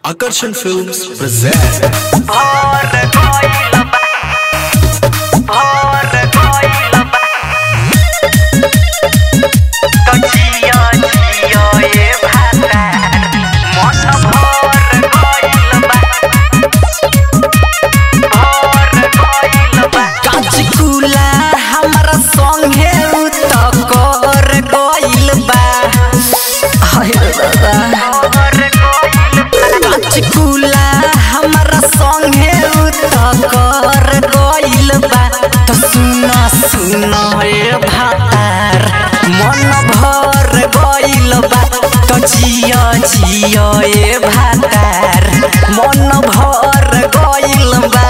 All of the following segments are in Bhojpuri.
Akarsan Films present और कोइल बा और कोइल बा तो जियो जियो ये भाता मन भर कोइल बा और कोइल बा काचिकुला हमरा संगे उत कर गइल बा हाय दादा और कोइल बा काचिकुला हमरा संगे उत कर गइल बा तो सुन सुन ए भातार मन भर गइल बा तो जियो जियो ए भातार मन भर गइल बा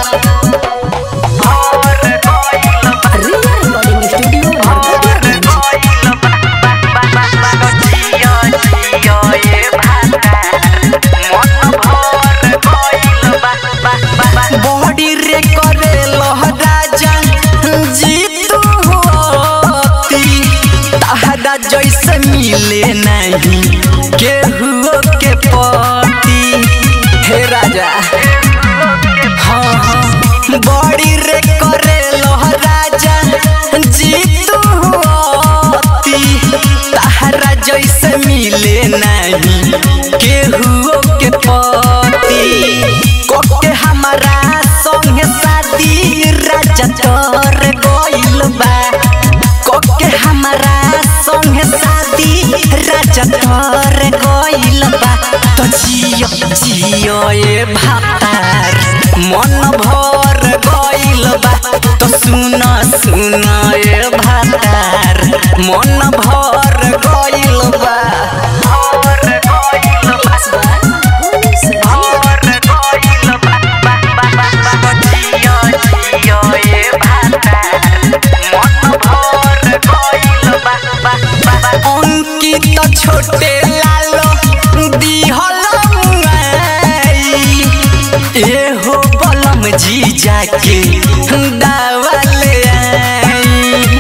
और कोइल बा रिया रिकॉर्डिंग स्टूडियो और कोइल बा तो जियो जियो ये भाता मन भर कोइल बा बॉडी रे करे लहराजा जीतू होती तहरा जैसे मिले नहीं केहू के पति हे राजा हाँ हाँ बॉडी रे करे लहराजा जीतू होती तहरा जैसे मिले नहीं केहू के पति कोके हमारा संगे शादी राजा तोर गइल बा कोके हमारा संगे शादी राजा तोर गइल बा तो जियो जियो ए भातार मन भर गइल बा तो सुन सुन ए भातार मन भर गइल बा और कोइल बा और कोइल बा तो जियो जियो ये भाता मन भर कोइल बा अंकित छोटे लालो दिहल मुआई एहो बलम जी जाके दावा ले आई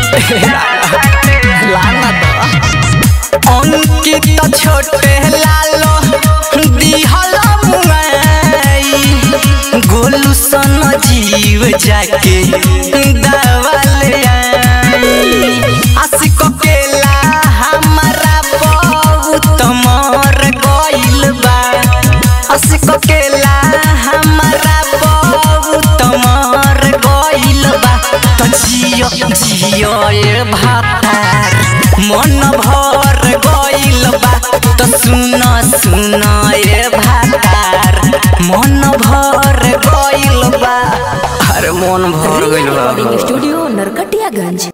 लाना तो अंकित छोटे लालो दिहल मुआई गोलू सन जीव जाके दावा ले आई आशिक केला हमारा बहुत मर गइल बा आशिक केला हमारा बहुत मर गइल बा तो जियो जियो ए भातार मन भर गइल बा तो सुन सुन ए भातार मन भर गइल बा अरे मन भर गइल बा रिकॉर्डिंग स्टूडियो नरकटियागंज